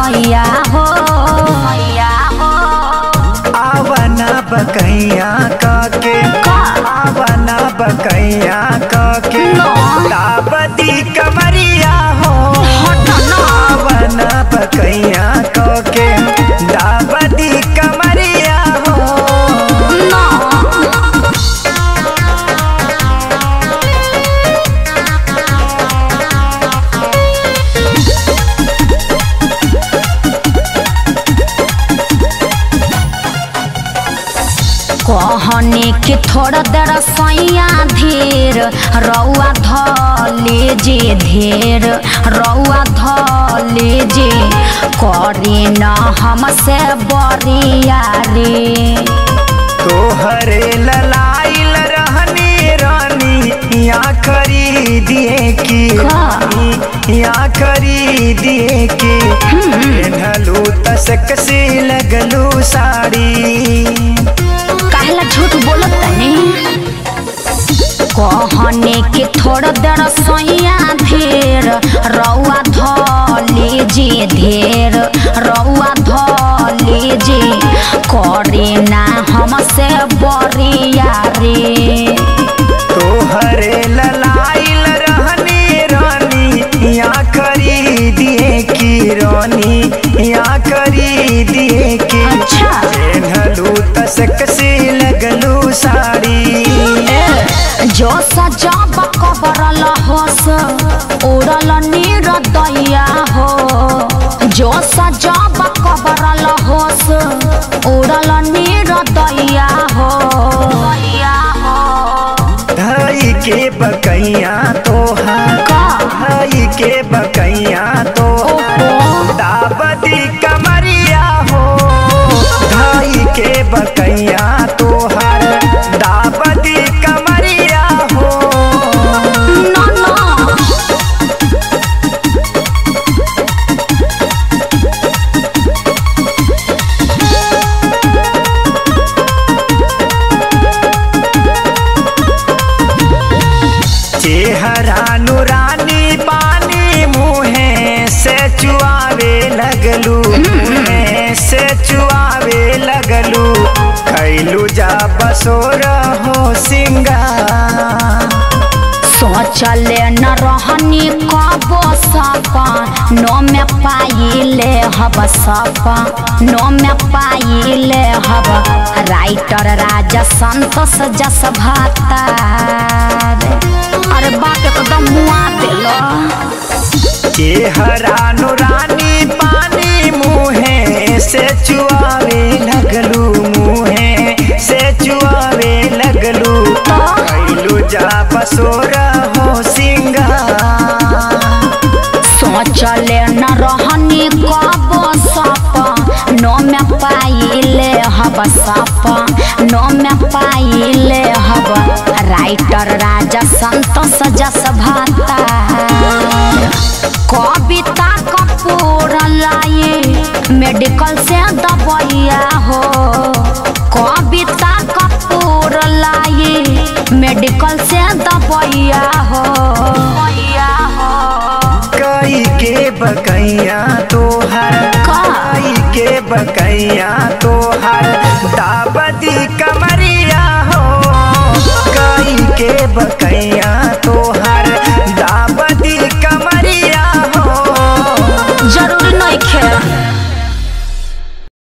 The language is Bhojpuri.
सैया हो सैया हो आवना बकैया काके का? आवना बकैया काके ना। दाबदी कमरिया हो हट ना आवना बकैया काके दाबदी कमरिया हो ना कहने के थोड़ा देर सैया धीर रौआ धले जे धीर रौआ धले जे करे न हमसे बरिया रे तोहरे ललाइल रहनी रानी या खरीदिए की का? या खरीदिए की पेन्हलू तसक से लगलू साड़ी काहेला झूठ बोलत तनी कहने के थोड़ा देर सैया धीर रौआ धले जे धीर रौआ धले जे करे ना हमसे बरिया रे तोहरे ललाइल रहनी रानी या खरीदिए की रानी या खरीदिए की अच्छा। पेन्हलू तसक से लगलू साड़ी जो सजाब कबरल होस उड़ल नीर दैया हो जो सजाब कबरल होस उड़ल नीर दैया हो दैया हो धाई के बकैया तोहार का? धाई के बकैया तो ओहो दाबदी कमरिया हो धाई के बकैया तोहार दाबदी कमरिया हो ना ना चेहरा नुरानी पानी मुहे से चुआवे लगलू मुहे से चुआवे लगलू कैलू जा बसोर हो सिंगार सोचले न रहनी कबो सपा नो में पाइले हब सपा नो में पाइले हब राइटर राजा संतोष जस भातार अरे बात एकदम मुआ दिलो चेहरा नुरानी पानी मुहे से चुआवे लगलू मुहे से चुआवे लगलू कैलू जा बसोर हो सिंगार सोचले न रहनी कबो सपा नो में पाइले हब सपा नो में पाइले हब राइटर राजा संतोष जस भाता कविता कपूर लाए मेडिकल से दबैया हो कविता कपूर लाए मेडिकल से दबैया हो दबैया हो कई के बकैया तोहर का? कई के बकैया तोहर दाबदी कमरिया हो कई के बक